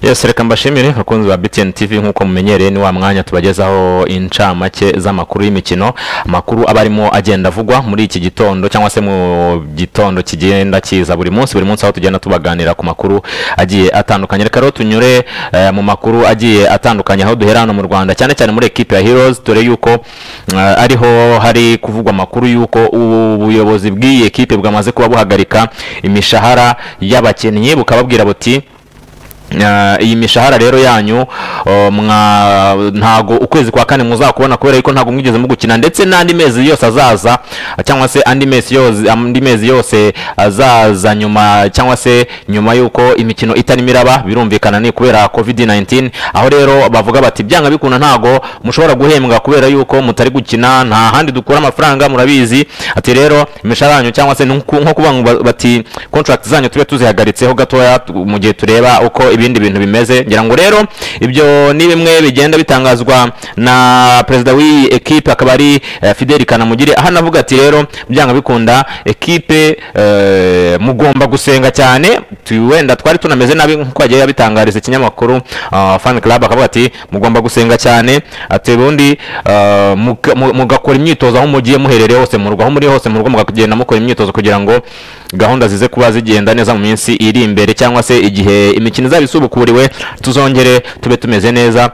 yose reka mbashimire abakunzi ba BTN TV nk'uko mumenyereye ni wa mwanya tubagezaho incamake z'amakuru y'imikino amakuru aba arimo agenda avugwa muri iki gitondo cyangwa se mu gitondo kigenda kiza buri munsi buri munsi aho tugenda tubaganira ku makuru agiye atandukanye reka rero tunyure eh, mu makuru agiye atandukanye aho duhera hano mu Rwanda cyane cyane muri ekipe ya Heroes dore yuko eh, ariho hari kuvugwa amakuru yuko ubuyobozi bw'iyi ekipe bwamaze kuba buhagarika imishahara y'abakinnyi bukababwira buti Uh, iyi mishahara rero yanyu uh, mwa ntago ukwezi kwa kane muzakubona kubera yuko ntago mwigeze mugukina ndetse n'andi mezi yose azaza cyangwa se andi mezi yose andi mezi yose azaza nyuma cyangwa se nyuma yuko imikino itarimo iraba birumvikana ni kubera covid-19 aho rero bavuga bati byanga bikunda ntago mushobora guhembwa kubera yuko mutari gukina nta handi dukura amafaranga murabizi ati rero imishahara yanyu cyangwa se nuku- nko kuvuga ngo bati contract zanyu tube tuzihagaritseho gatoya tu- mu gihe tureba uko ibindi bintu bimeze ngira ngo rero ibyo ni bimwe bigenda bitangazwa na perezida w'iyi ekipe akaba ari eh, Fidel Kanamugire aho anavuga ati rero byanga bikunda ekipe eh, mugomba gusenga cyane tu- wenda twari tunameze nabi nk'uko yagiye yabitangariza ikinyamakuru ah, fan club akavuga ati mugomba gusenga cyane ati ubundi ah, muka- mu- mugakora imyitozo aho mugiye muherereye hose mu rugo aho muri hose mu rugo mukagenda mukora imyitozo kugira ngo gahunda zize kuba zigenda neza mu minsi iri imbere cyangwa se igihe imikino izaba isubukuriwe tuzongere tube tumeze neza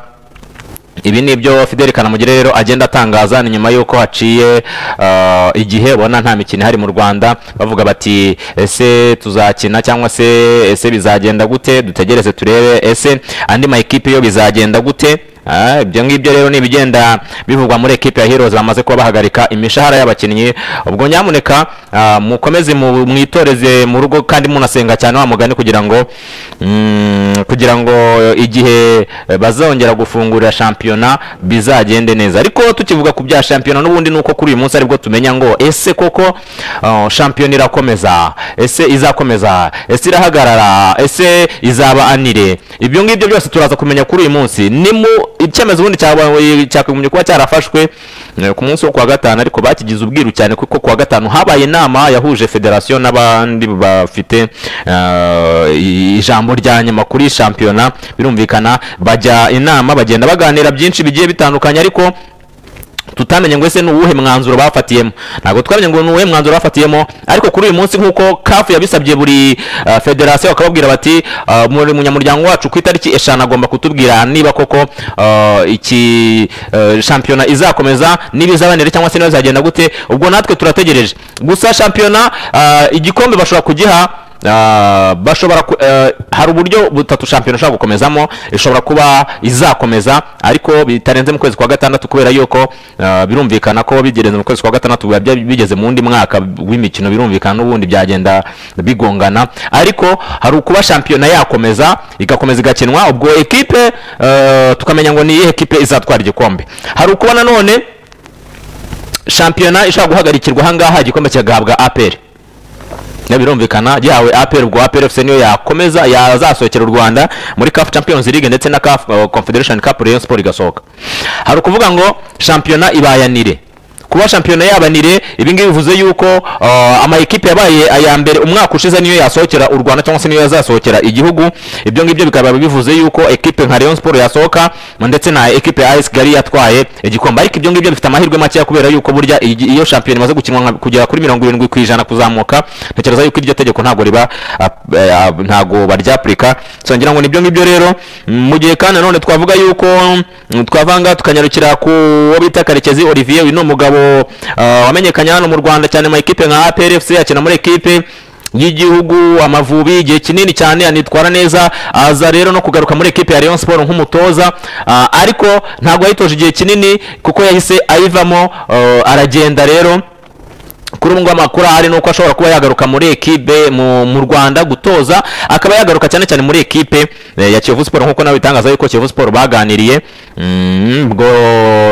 ibi ni ibyo Fidel Kanamugire rero agenda atangaza ni nyuma y'uko haciye ah, igihe ubona nta mikino ihari mu Rwanda bavuga bati ese tuzakina cyangwa se ese bizagenda gute dutegereze turebe ese andi ma ekipe yo bizagenda gute Ah, ibyo ngibyo rero ni ibigenda bivugwa muri ekipe ya Heroes bamaze kuba bahagarika imishahara y'abakinnyi ubwo nyamuneka ah, mukomeze mu- mwitoreze mu rugo kandi munasenga cyane wa mugani kugira ngo mm, kugira ngo igihe eh, bazongera gufungurira shampiyona bizagende neza ariko tukivuga ku bya shampiyona n'ubundi nuko kuri uyu munsi aribwo tumenya ngo ese koko ah, shampiyona irakomeza ese izakomeza ese irahagarara ese izaba anire ibyo ngibyo byose turaza kumenya kuri uyu munsi ni mu icyemezo ubundi cyabaye cyakagombye kuba cyarafashwe eh, ku munsi wo kuwa gatanu ariko bakigize ubwiru cyane kuko kuwa gatanu habaye inama yahuje federasiyo n'abandi bafite eh, ijambo rya nyuma kuri shampiyona birumvikana bajya inama bagenda baganira byinshi bigiye bitandukanye ariko tutamenye ngo ese ni uwuhe mwanzuro bafatiyemo ntabwo twamenye ngo ni uwuhe mwanzuro bafatiyemo ariko kuri uyu munsi nk'uko kafu yabisabye buri uh, federasiyo bakababwira bati uh, muri munyamuryango wacu ku itariki eshanu agomba kutubwira niba koko uh, iki uh, shampiyona izakomeza niba izabanira cyangwa se niba izagenda gute ubwo natwe turategereje gusa shampiyona uh, igikombe bashobora kugiha Ah, bashobora ku- eh, hari uburyo butatu shampiyona ishobora gukomezamo ishobora kuba izakomeza ariko bitarenze mu kwezi kwa gatandatu kubera yuko ah, birumvikana ko bigerenze mu kwezi kwa gatandatu biba bya- bigeze mu wundi mwaka w'imikino birumvikana n'ubundi byagenda bigongana ariko hari ukuba shampiyona yakomeza igakomeza igakinwa ubwo ekipe eh, tukamenya ngo ni iyihe ekipe izatwara igikombe hari ukuba nanone shampiyona ishobora guhagarikirwa ahangaha igikombe kigahabwa aperi na birumvikana yawe APR ubwo APR FC niyo yakomeza yazasohokera u Rwanda muri CAF Champions League ndetse na CAF uh, Confederation Cup Rayon Sport igasohoka hari ukuvuga ngo shampiyona ibayanire kuba shampiyona yabanire ibi ngibi bivuze yuko uh, ama ekipe yabaye aya mbere umwaka ushize niyo yasohokera u Rwanda cyangwa se niyo yazasohokera igihugu ibyo ngibyo bikaba bivuze yuko ekipe nka Rayon Sport yasohoka ndetse na ekipe ya AS Kigali yatwaye igikombe ariko ibyo ngibyo bifite amahirwe makeya kubera yuko burya iyi- iyo shampiyona imaze gukinwa nka- kugera kuri mirongo irindwi ku ijana kuzamuka ntekereza yuko iryo tegeko ntabwo riba ah, eh, ah, ntabwo baryapurika so ngira ngo nibyo ngibyo rero Mm, mu gihe kandi nanone twavuga yuko mm, twavanga tukanyarukira ku wo bita karekezi olivier uyu ni umugabo ah, wamenyekanye hano mu rwanda cyane mu ekipe nka APR FC akina muri ekipe y'igihugu amavubi igihe kinini cyane anitwara neza aza rero no kugaruka muri ekipe ya Rayon Sport nk'umutoza ah, ariko ntabwo yayitoje igihe kinini kuko yahise ayivamo ah, aragenda rero kuri ubu ngubu amakuru ahari ni uko ashobora kuba yagaruka muri ekipe mu, mu rwanda gutoza akaba yagaruka cyane cyane muri ekipe eh, ya kiyovu siporo nk'uko nawe bitangaza yuko kiyovu siporo baganiriye Mm, ubwo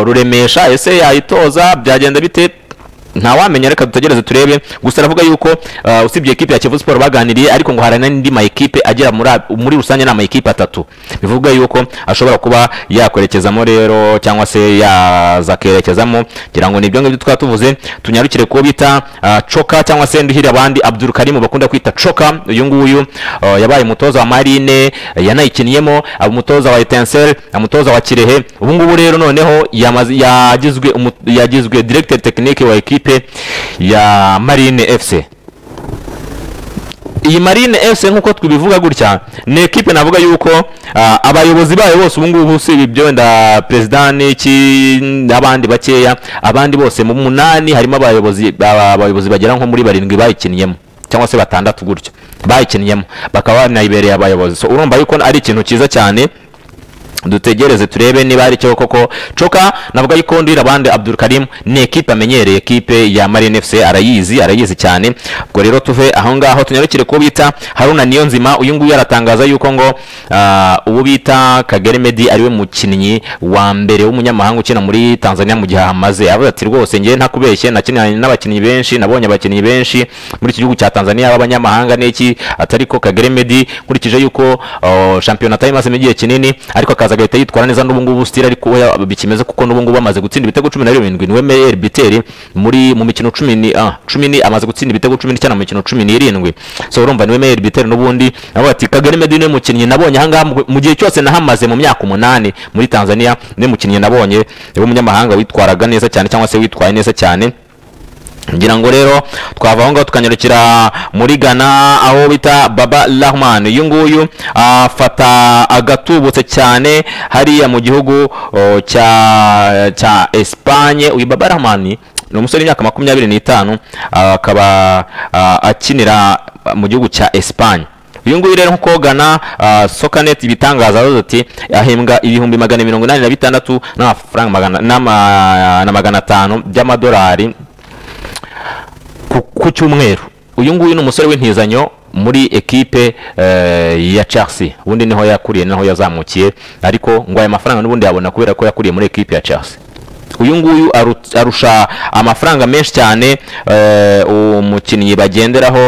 ruremesha ese yayitoza byagenda bite ntawamenya reka dutegereze turebe gusa aravuga yuko ah, usibye ekipe ya Kiyovu Sport baganiriye ariko ngo hari n'andi ma ekipe agera muri a- muri rusange ni ama ekipe atatu bivuga yuko ashobora kuba yakwerekezamo rero cyangwa se yaza akerekezamo ngira ngo nibyo ngibyo twaba tuvuze tunyarukire kuwo bita ah, Choka cyangwa se nduhire abandi Abdul Karim bakunda kwita Choka uyu nguyu ah, yabaye umutoza wa Marine yanayikiniyemo aba umutoza wa Etincelle umutoza wa Kirehe ubu ngubu rero noneho yamaze- yagizwe umu- yagizwe director technique wa ekipe ya Marine FC iyi marine fc nk'uko tubivuga gutya ni ekipe navuga yuko ah, abayobozi bayo bose ubu ngubu usibye ibyo wenda perezida n'iki n'abandi bakeya abandi bose mu munani harimo abayobozi aba- abayobozi bagera nko muri barindwi bayikinniyemo cyangwa se batandatu gutyo bayikinniyemo bakaba banayibereye abayobozi so urumva yuko ari ikintu cyiza cyane dutegereze turebe niba ari cyo koko coka navuga yuko ndira abandi Abdul Karim ni ekipe amenyereye ekipe ya Marine FC arayizi arayizi cyane ubwo rero tuve aho ngaho tunyarukire kuwo bita Haruna Niyonzima uyu nguyu aratangaza yuko ngo ah, uwo bita Kagere Medi ariwe mukinnyi wa mbere w'umunyamahanga ukina muri Tanzania mu gihe ahamaze avuga ati rwose njye ntakubeshye nakinanye n'abakinnyi benshi nabonye abakinnyi benshi muri iki gihugu cya Tanzania b'abanyamahanga n'iki atari ko Kagere Medi nkurikije yuko oh, shampiyona atari imazemo igihe kinini ariko akaza agahita yitwara neza n'ubu ngubu stili ariko we bikimeze kuko n'ubu ngubu amaze gutsinda ibitego cumi na birindwi niwe meyeri biteri muri mu mikino cumi ni ah, cumi ni amaze gutsinda ibitego cumi n'icyenda mu mikino cumi n'irindwi so urumva niwe meyeri biteri n'ubundi nawe ati Kagere Medi niwe mukinnyi nabonye ahangaha mu- mu gihe cyose nahamaze mu myaka umunani muri Tanzania niwe mukinnyi nabonye w'umunyamahanga witwaraga neza cyane cyangwa se witwaye neza cyane ngira ngo rero twava aho ngaho tukanyarukira muri Ghana aho bita Baba Rahman uyu nguyu afata agatubutse cyane hariya mu gihugu o, cya cya Espagne uyu Baba Rahman ni umusore w'imyaka makumyabiri n'itanu ah, akaba ah, akinira mu gihugu cya Espagne uyu nguyu rero nkuko Ghana ah, Socanet ibitangaza yavuze ati ahembwa ibihumbi magana mirongo inani na bitandatu n'amafaranga magana n'ama- na magana atanu by'amadolari ku, ku cyumweru uyu nguyu ni umusore w'intizanyo muri ekipe eh, ya Chelsea ubundi niho yakuriye naho yazamukiye ariko ngo aya mafaranga n'ubundi yabona kubera ko yakuriye muri ekipe ya Chelsea uyu nguyu aru- arusha amafaranga menshi cyane eh, umukinnyi bagenderaho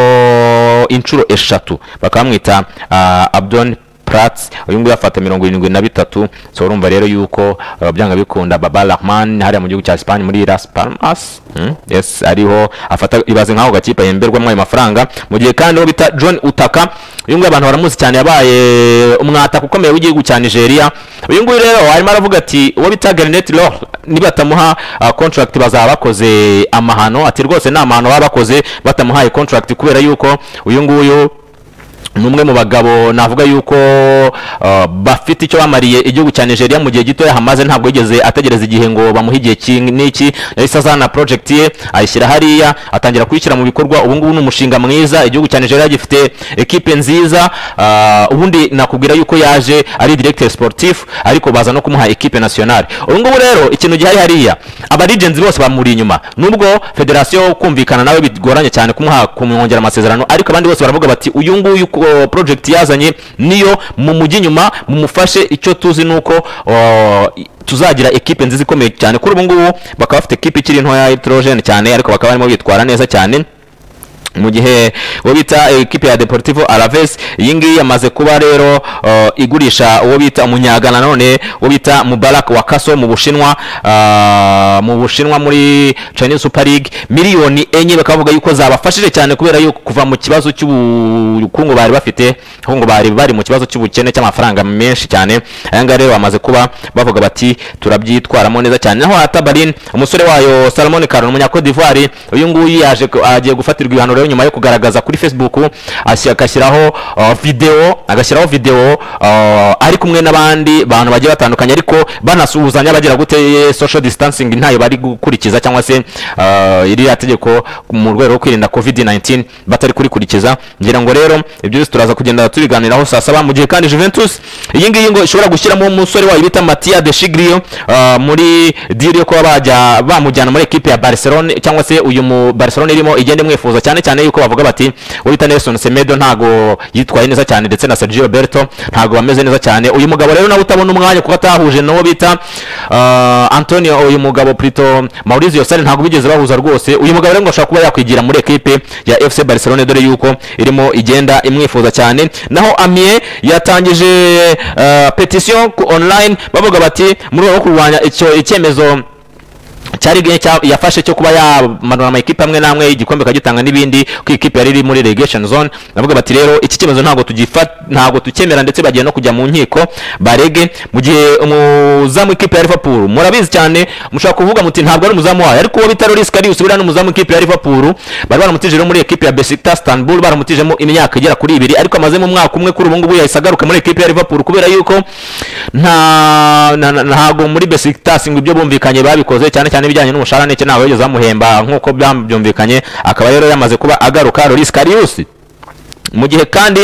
inshuro eshatu bakamwita ah, Abdon Prats uyu nguyu afata mirongo irindwi na bitatu so urumva rero yuko eh, byanga bikunda Baba Rahman hariya mu gihugu cya Spain muri Las Palmas hmm? yes ariho afata ibaze nkaho gakipa yemberwamo ayo mafaranga mu gihe kandi uwo bita John Utaka uyu nguyu abantu baramuzi cyane yabaye umwataka ukomeye w'igihugu cya Nigeria uyu nguyu rero arimo aravuga ati uwo bita Garnet Law nibatamuha ah, contract bazaba bakoze amahano ati rwose ni amahano baba bakoze batamuhaye contract kubera yuko uyu nguyu ni umwe mu bagabo navuga yuko uh, bafite icyo bamariye igihugu cya Nigeria mu gihe gitoya hamaze ntabwo yigeze ategereza igihe ngo bamuhe igihe ki- n'iki yahise azana project ye ayishyira hariya atangira kuyishyira mu bikorwa ubu ngubu ni umushinga mwiza igihugu cya Nigeria gifite ekipe nziza uh, ubundi nakubwira yuko yaje ari directeur sportif ariko baza no kumuha ekipe nationale ubu ngubu rero ikintu gihari hariya aba legends bose bamuri inyuma nubwo federasiyo kumvikana nawe bigoranye cyane kumuha kumwongera amasezerano ariko abandi bose baravuga bati uyu nguyu ko- project yazanye niyo mu mujyi inyuma mumufashe icyo tuzi nuko o, i- tuzagira ekipe nziza ikomeye cyane kuri ubu ngubu bakaba bafite ekipe ikiri ntoya hydrogen cyane ariko bakaba barimo bitwara neza cyane mu gihe uwo bita ekipe ya Deportivo Alaves iyi ngiyi yamaze kuba rero uh, igurisha uwo bita umunyagana none uwo bita Mubarak Wakaso mu Bushinwa uh, mu Bushinwa muri Chinese Super League miliyoni enye bakavuga yuko zabafashije cyane kubera yuko kuva mu kibazo cy'ubukungu bari bafite aho ngo bari bari mu kibazo cy'ubukene cy'amafaranga menshi cyane aya ngaya rero bamaze kuba bavuga bati turabyitwaramo neza cyane naho Atabarin umusore wayo Salomon Karon umunya Cote d'Ivoire uyu nguyu yaje ku- agiye gufatirwa ibihano rero nyuma yo kugaragaza kuri Facebook asi- agashyiraho uh, video agashyiraho video uh, ari kumwe n'abandi bantu bagiye batandukanye ariko banasuhuzanya bagira gute eh, social distancing ntayo bari gukurikiza cyangwa se uh, iriya tegeko mu rwego rwo kwirinda COVID-19 batari kurikurikiza ngira ngo rero ibyo byose turaza kugenda tubiganiraho saa saba mu gihe kandi Juventus iyi ngiyi ngo ishobora gushyiramo umusore wayo bita Mattia De Sciglio uh, muri deal yo kuba bajya bamujyana muri ekipe ya Barcelona cyangwa se uyu mu Barcelona irimo igende mwifuza cyane cyane cyane yuko bavuga bati urita Nelson Semedo ntago yitwaye neza cyane ndetse na Sergio Roberto ntago bameze neza cyane uyu mugabo rero nawe utabona umwanya kuko atahuje n'uwo bita ah, Antonio uyu mugabo Prito Maurizio Sarri ntago bigeze bahuza rwose uyu mugabo rero ngo ashobora kuba yakwigira muri ekipe ya FC Barcelona dore yuko irimo igenda imwifuza cyane naho Amie yatangije ah, petition ku online bavuga bati muri rwo kurwanya icyo icyemezo cyari gihe cya- yafashe cyo kuba yamanura amakipe amwe n'amwe igikombe kagitanga n'ibindi ku ikipe yari iri muri relegation zone navuga bati rero iki cyemezo ntabwo tugifa ntabwo tukemera ndetse bagiye no kujya mu nkiko barege mu gihe umuzamu w'ikipe ya Liverpool murabizi cyane mushobora kuvuga muti ntabwo ari umuzamu wayo ariko uwo bita Loris Karius buriya ni umuzamu w'ikipe ya Liverpool bari baramutije rero muri ekipe ya Besiktas Istanbul baramutijemo imyaka igera kuri ibiri ariko amazemo umwaka umwe kuri ubu ngubu yahise agaruka muri ekipe ya Liverpool kubera yuko nta na- na- ntago muri Besiktas ngo ibyo bumvikanye babikoze cyane cyane ibijyanye n'umushahara n'icyo ntabwo bageze bamuhemba nk'uko byumvikanye akaba rero yamaze kuba agaruka Loris Karius mu gihe kandi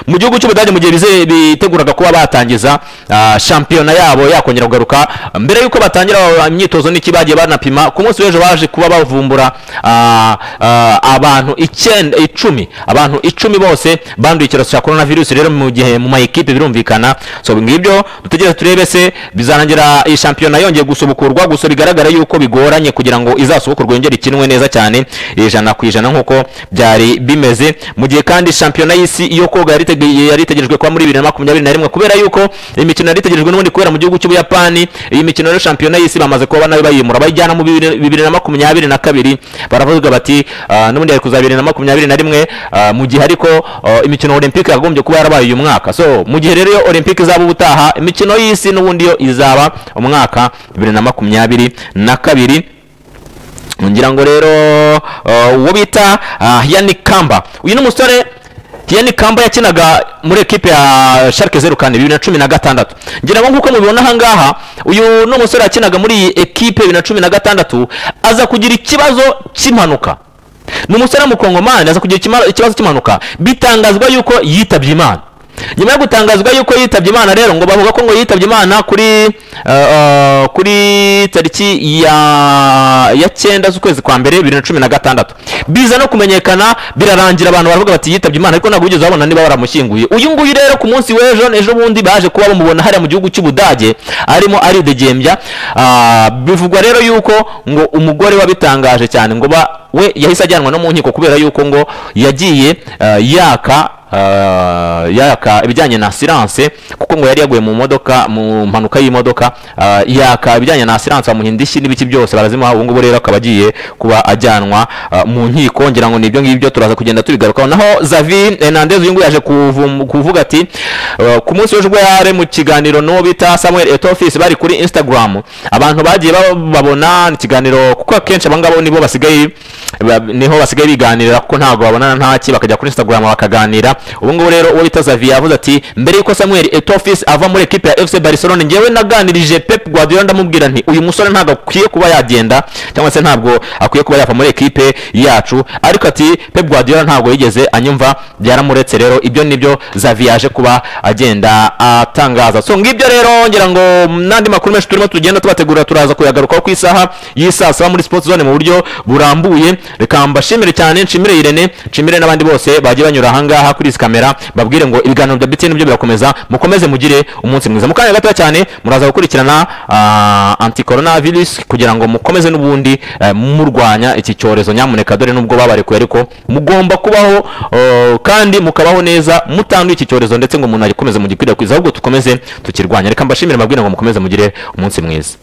mu gihugu cy'ubudage mu gihe bize- biteguraga kuba batangiza ah, shampiyona yabo yakongera kugaruka mbere y'uko batangira ah, imyitozo n'iki bagiye banapima ku munsi w'ejo baje kuba bavumbura ah, ah, abantu icyenda icumi abantu icumi bose banduye icyorezo cya korona virusi rero mu gihe mu maekipe birumvikana so ngibyo dutegereze turebe se bizarangira iyi shampiyona yongeye gusubukurwa gusa bigaragara yuko bigoranye kugira ngo izasubukurwe yongere ikinwe neza cyane ijana ku ijana nk'uko byari bimeze mu gihe kandi shampiyona y'isi yo koga yari itege- yari itegerejwe kuba muri bibiri na makumyabiri na rimwe kubera yuko imikino yari itegerejwe n'ubundi kubera mu gihugu cy'ubuyapani iyi mikino rero shampiyona y'isi bamaze kuba nayo bayimura bayijyana mu bibiri bibiri na makumyabiri na kabiri baravuga bati "Ah, n'ubundi yari kuzaba bibiri na makumyabiri na rimwe ah, mu gihe ariko ah, imikino olympique yagombye kuba yarabaye uyu mwaka so mu gihe rero iyo olympique izaba ubutaha imikino y'isi n'ubundi yo izaba umwaka bibiri na makumyabiri na kabiri ngira ngo rero uh, uwo bita uh, Yannick Kamba uyu ni umusore Yannick Kamba yakinaga muri ekipe ya Schalke 04 bibiri na cumi na gatandatu ngira ngo nk'uko mubibona aha ngaha uyu ni umusore yakinaga muri iyi ekipe bibiri na cumi na gatandatu aza kugira ikibazo cy'impanuka ni umusore w'umukongomani aza kugira ikima- ikibazo cy'impanuka bitangazwa yuko yitabye imana nyuma yo gutangazwa yuko yitabye imana rero ngo bavuga ko ngo yitabye imana kuri eh, eh, kuri tariki ya ya cyenda z'ukwezi kwa mbere bibiri na cumi na gatandatu biza no kumenyekana birarangira abantu baravuga bati yitabye imana ariko ntabwo bigeze babona niba baramushyinguye uyu nguyu rero ku munsi w'ejo ejo bundi baje kuba bamubona hariya mu gihugu cy'ubudage arimo aridegembya Ah, bivugwa rero yuko ngo umugore wabitangaje cyane ngo ba we yahise ajyanwa no mu nkiko kubera yuko ngo yagiye eh, yaka ah, yaka ibijyanye na asiranse kuko ngo yari yaguye mu modoka mu mpanuka y'imodoka ah, yaka ibijyanye na asiranse bamuha indishyi n'ibiki byose barazimuha ubu ngubu rero akaba agiye kuba ajyanwa ah, mu nkiko ngira ngo ni ibyo ngibyo turaza kugenda tubigarukaho naho Xavi Hernandez uyu nguyu yaje kuvum- kuvuga ati ah, ku munsi w'ejo ubwo yari mu kiganiro n'uwo bita Samuel Etofis bari kuri Instagram abantu bagiye ba- babona ikiganiro kuko akenshi abangabo nibo basigaye ba- niho basigaye biganirira kuko ntabwo babonana ntaki bakajya kuri Instagram bakaganira ubu ngubu rero uwo bita Xavi yavuze ati mbere yuko Samuel Etofis ava muri ekipe ya FC Barcelona ngewe naganirije Pep Guardiola ndamubwira nti uyu musore ntabwo akwiye kuba yagenda cyangwa se ntabwo akwiye kuba yava muri ekipe yacu ariko ati Pep Guardiola ntabwo yigeze anyumva byaramuretse rero ibyo nibyo Xavi yaje kuba agenda atangaza so ngibyo rero ngira ngo n'andi makuru menshi turimo tugenda tubategura turaza kuyagarukaho ku isaha y'isaa saba muri sports zone mu buryo burambuye reka mbashimire cyane nshimire Irene nshimire n'abandi bose bagiye banyura aha ngaha kuri izi kamera babwire ngo ibiganiro bya BTN byo birakomeza mukomeze mugire umunsi mwiza mu kanya gato cyane muraza gukurikirana ah, anti coronavirus kugira ngo mukomeze n'ubundi eh, murwanya iki cyorezo nyamuneka dore nubwo babarekuye ariko mugomba kubaho oh, kandi mukabaho neza mutanduye iki cyorezo ndetse ngo umuntu agikomeze mugikwirakwiza ahubwo tukomeze tukirwanya reka mbashimire babwire ngo mukomeze mugire umunsi mwiza